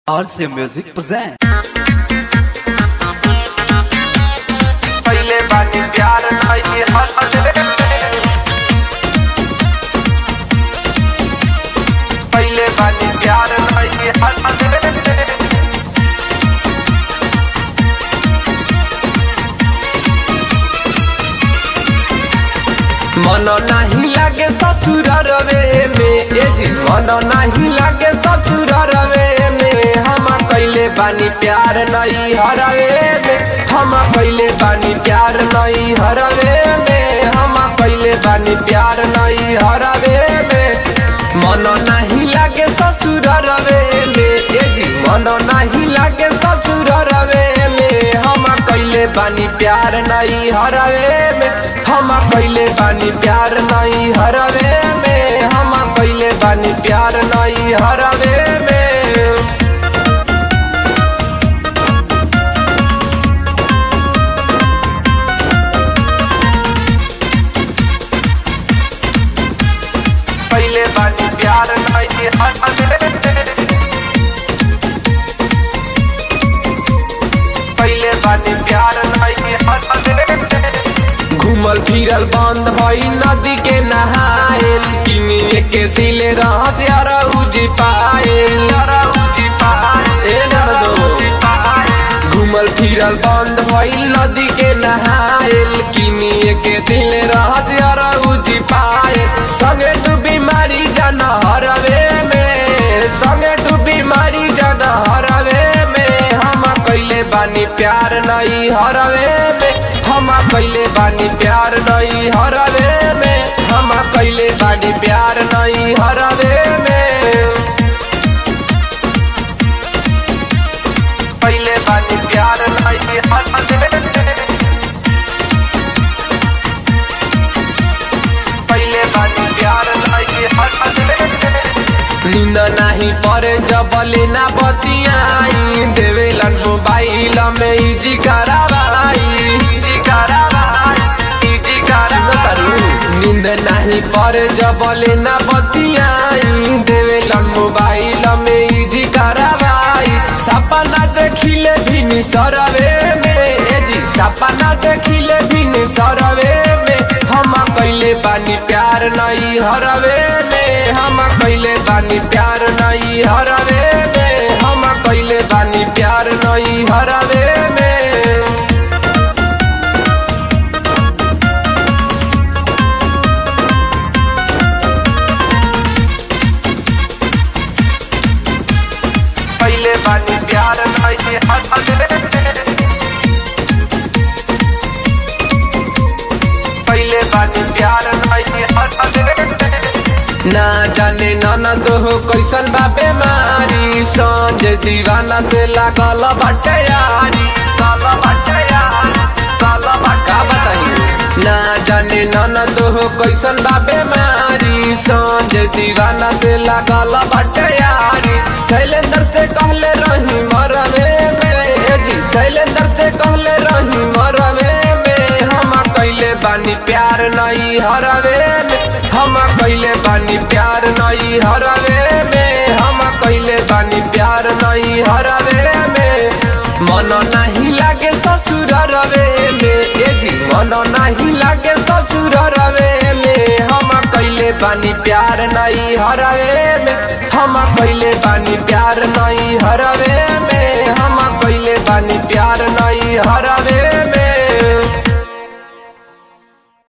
RC Music present. पहिले बानी प्यार नहीं हंसले पहिले बानी प्यार नहीं हंसले मन नहीं लागे ससुर रवे में ए जी मन नहीं लागे ससुर रवे में हम कैले बानी प्यार नहीं हरवे में हम कैले बानी प्यार नहीं हरवे में हम कैले बानी प्यार नहीं हरवे में मन नहीं लागे ससुर रवे में ए जी मन नहीं लागे ससुर रवे में हम कैले बानी प्यार नहीं हरवे में हम कैले बानी प्यार नहीं हरवे में हम कैले बानी प्यार नहीं हरवे में पहले बानी प्यार नहीं हरवे पहले बानी प्यार नहीं हरवे घूमल फिरल बंद भई नदी के नहाएल किनिए के दिल रहत यार उजी पाएल ए नरदो घूमल फिरल बंद भई नदी के नहाएल किनिए के दिल रहत यार उजी पाएल संगे तू बीमारी जन हरवे में संगे तू बीमारी जन हरवे में हम कैले बानी प्यार नहीं हरवे में हम कैले बानी प्यार नहीं हरवे में हम कैले बानी प्यार नहीं हरवे में पहले बानी प्यार नहीं हरवे पहले बानी प्यार नहीं हरवे नींद नहीं परे जबले ना बतियाई देवेलन मोबाइल में इजी करावाई इजी करावाई इजी करावाई नींद नहीं परे जबले ना बतियाई देवेलन मोबाइल में इजी करावाई सपना देखिले भी सरवे में ए जी सपना देखिले भी सरवे में हम कैले बानी प्यार नहीं हरवे में हम कैले बानी प्यार नहीं हरवे में हम कैले बानी प्यार नहीं हरवे में पहले बानी प्यार नहीं हरवे पहले बानी प्यार नहीं हरवे ना जाने ननद हो कैसन बा बेमारी संज दीवाना से लागल बाटे यारी काल बाटे यारी काल बाटा बताइए ना जाने ननद हो कैसन बा बेमारी संज दीवाना से लागल बाटे यारी शैलेंद्र से कहले रही मरवे में ए जी शैलेंद्र से कहले रही मरवे में हम कैले बानी प्यार नहीं हरवे में हम कैले बानी प्यार नहीं हरवे में हम कैले बानी प्यार नहीं हरवे में मन नहीं लागे ससुर रवे में ए जी मन नहीं लागे ससुर रवे में हम कैले बानी प्यार नहीं हरवे में हम कैले बानी प्यार नहीं हरवे में हम कैले बानी प्यार नहीं हर